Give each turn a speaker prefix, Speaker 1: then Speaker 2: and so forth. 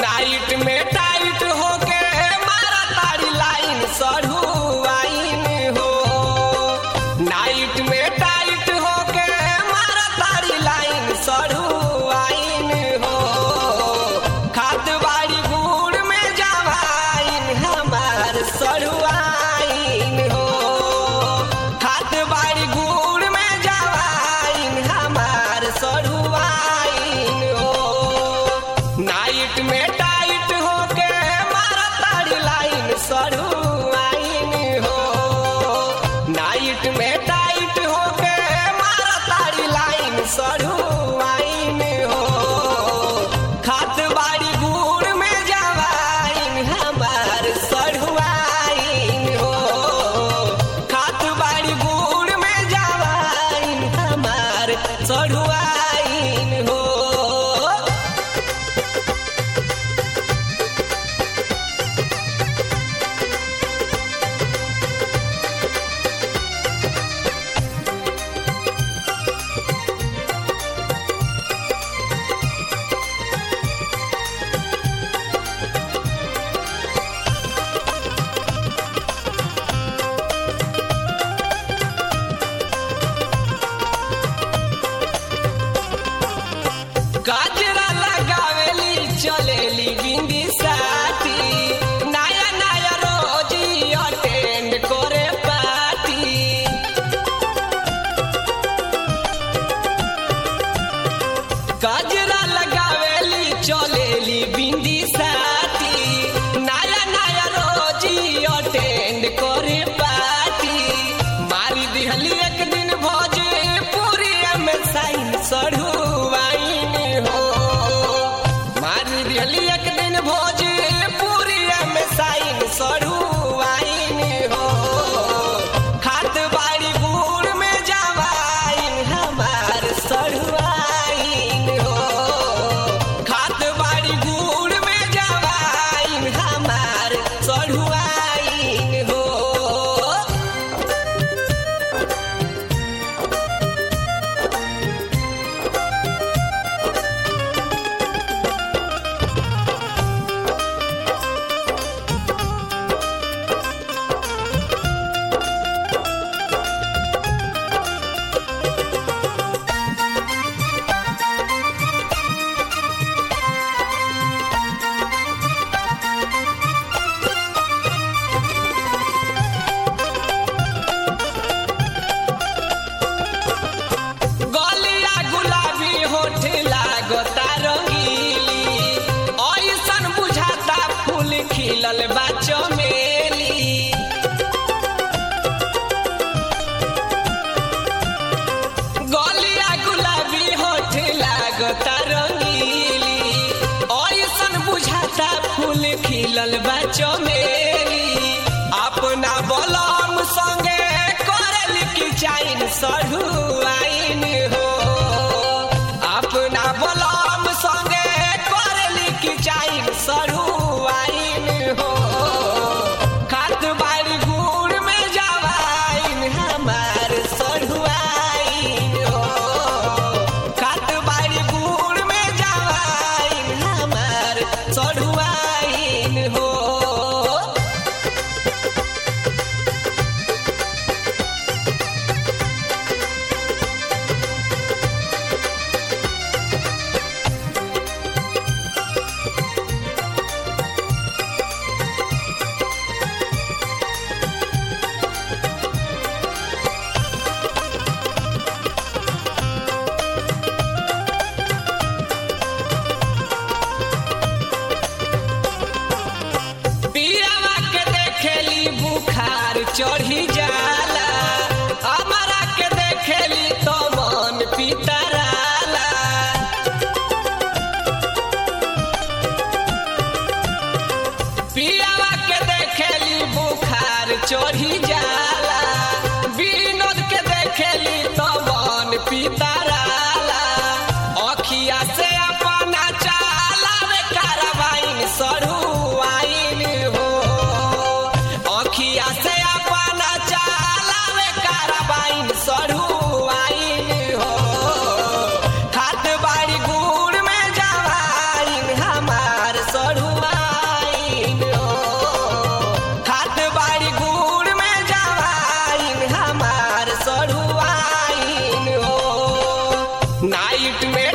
Speaker 1: night में tight होके मारा तारी लाइन सढ़ुआइन हो नाइट में टाइट होके मारा तारी लाइन सढ़ुआइन हो खाद बाड़ी गुड़ में जवाइन हमार सढ़ुआइन हो खाद बाड़ी गुड़ में जवाइन हमार सढ़ुआइन हो नाइट में टाइट होके मारा तारी लाइन सढ़ुआइन हो नाइट में टाइट होके मारा तारी लाइन सढ़ुआइन हो खात बाड़ी गुड़ में जवाइन हमार सढ़ुआइन हो खात बाड़ी गुड़ में जवाइन हमार सढ़ुआइन हो गजरा लगावेली चलेली बिंदी साथी नया नया रोज अटेंड करे पार्टी गजरा लगावेली चलेली बिंदी साथी नया नया रोज अटेंड करे पार्टी मारी दिहली एक दिन भोज पूरी में साइन सढ़ुआइन हो मारी दिहली एक दिन भोज पूरी में साइन सढ़ुआइन हो खात बाड़ी गुड़ में जवाइन हमार सढ़ुआइन हो खात बाड़ी गुड़ में जवाइन हमार सढ़ुआइन हो गलिया गुलाबी होठ लागता रंगीली ऐसन बुझाता फूल खिलल बा चमेली गलिया गुलाबी होठ लागता रंगीली ऐसन बुझाता फूल खिलल बा चमेली अपना बलम संगे करल की चाइन सढ़ुआइन हो अपना बलम संगे करल की चाइन सढ़ुआइन हो खात बाड़ी गुड़ में जवाइन हमार सढ़ुआइन हो खात बाड़ी गुड़ में जवाइन हमार सढ़ुआइन हो पियावा के देखेली बुखार चढ़ी जाला हमारा के देखेली तो मन पितराला पियावा के देखेली बुखार चढ़ी जाला विनोद के देखेली तो मन पितराला अखिया से अपना चाला रे कारवाइन सढ़ुआइन हो अखिया से अपना चाला रे कारवाइन सढ़ुआइन हो खात बाड़ी गुड़ में जवाइन हमार सढ़ु नाइट में